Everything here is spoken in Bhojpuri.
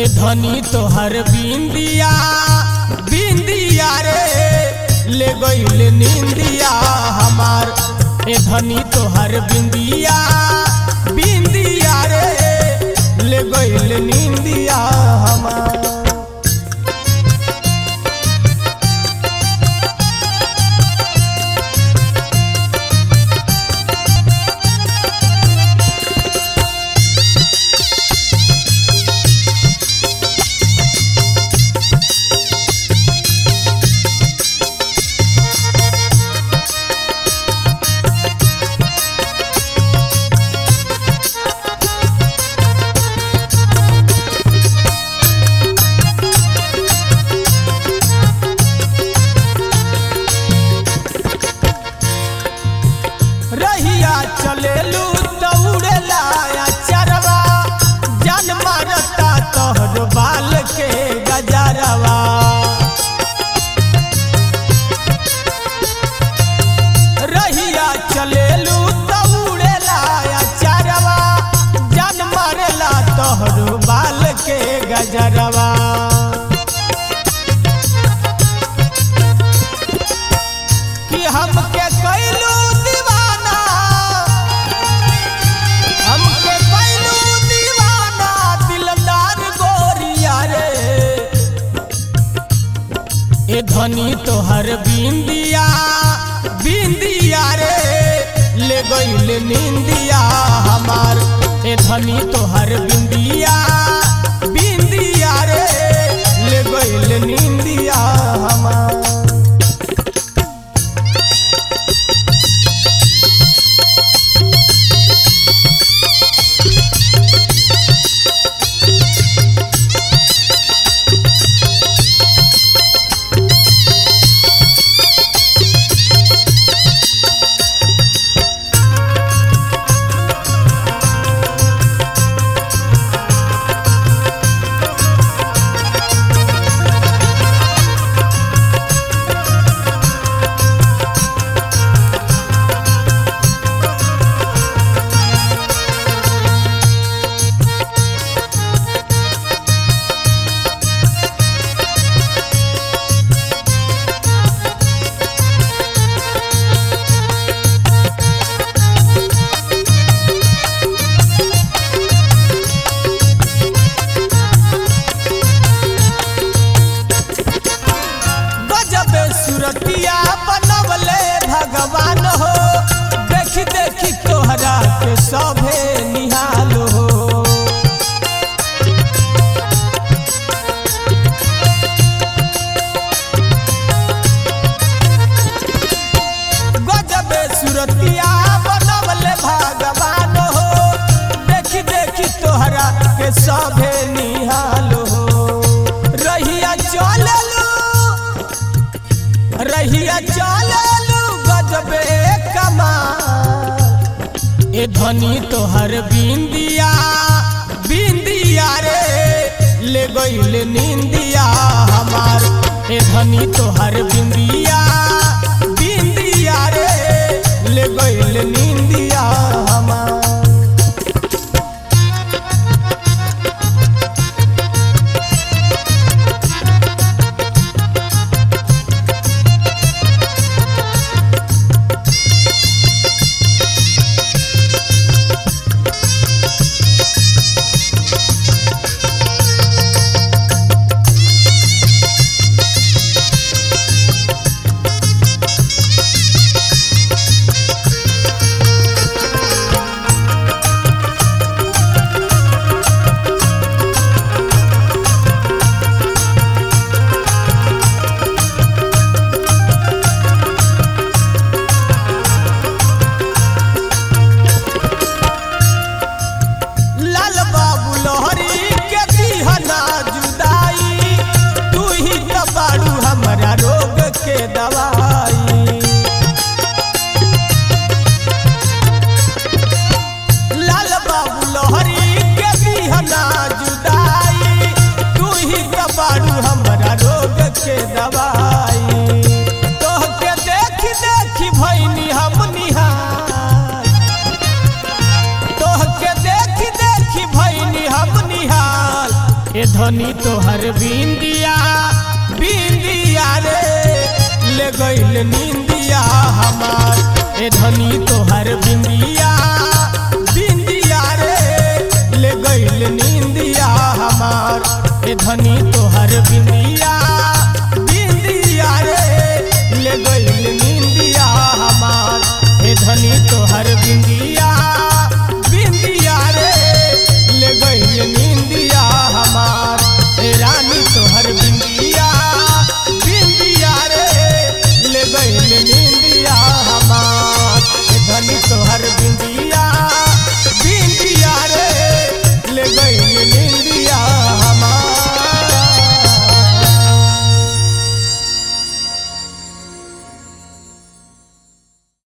ए धनी तोहर बिंदिया बिंदिया रे ले गईल निंदिया हमार ए धनी तोहर बिंदिया बिंदिया रे ले गईल निंदिया हमार रहिया चलेलू दौड़ेला या चरवा जान मारता तोहर बाल के गजरवा रहिया चलेलू दौड़ेला या चरवा जान मारेला तोहर बाल के गजरवा कि हमके कैलू दीवाना हमके कैलू दीवाना दिलदार गोरिया रे ए धनी तोहर बिंदिया बिंदिया रे ले गईल निंदिया हमार ए धनी तोहर बिंदिया बिंदिया रे ले गईल निंदिया हमार गजब सुरतिया बनवले भगवान हो देखी देखी तोहरा के सभे निहाल हो गजब सुरतिया बनवले भगवान हो देखी देखी तोहरा के सभे निहाल हो रहिया चललू रहिया चललू गजबे कमाल ए धनी तोहर बिंदिया बिंदिया रे ले गईल निंदिया हमार ए धनी तोहर बिंदिया बिंदिया रे ले गईल निंदिया हमार धनी तोहर बिंदिया बिंदिया रे ले गइल निंदिया हमार ए धनी तोहर बिंदिया बिंदिया रे ले गइल निंदिया हमार ए धनी तोहर बिंदिया बिंदिया रे ले गइल निंदिया हमार ए धनी तोहर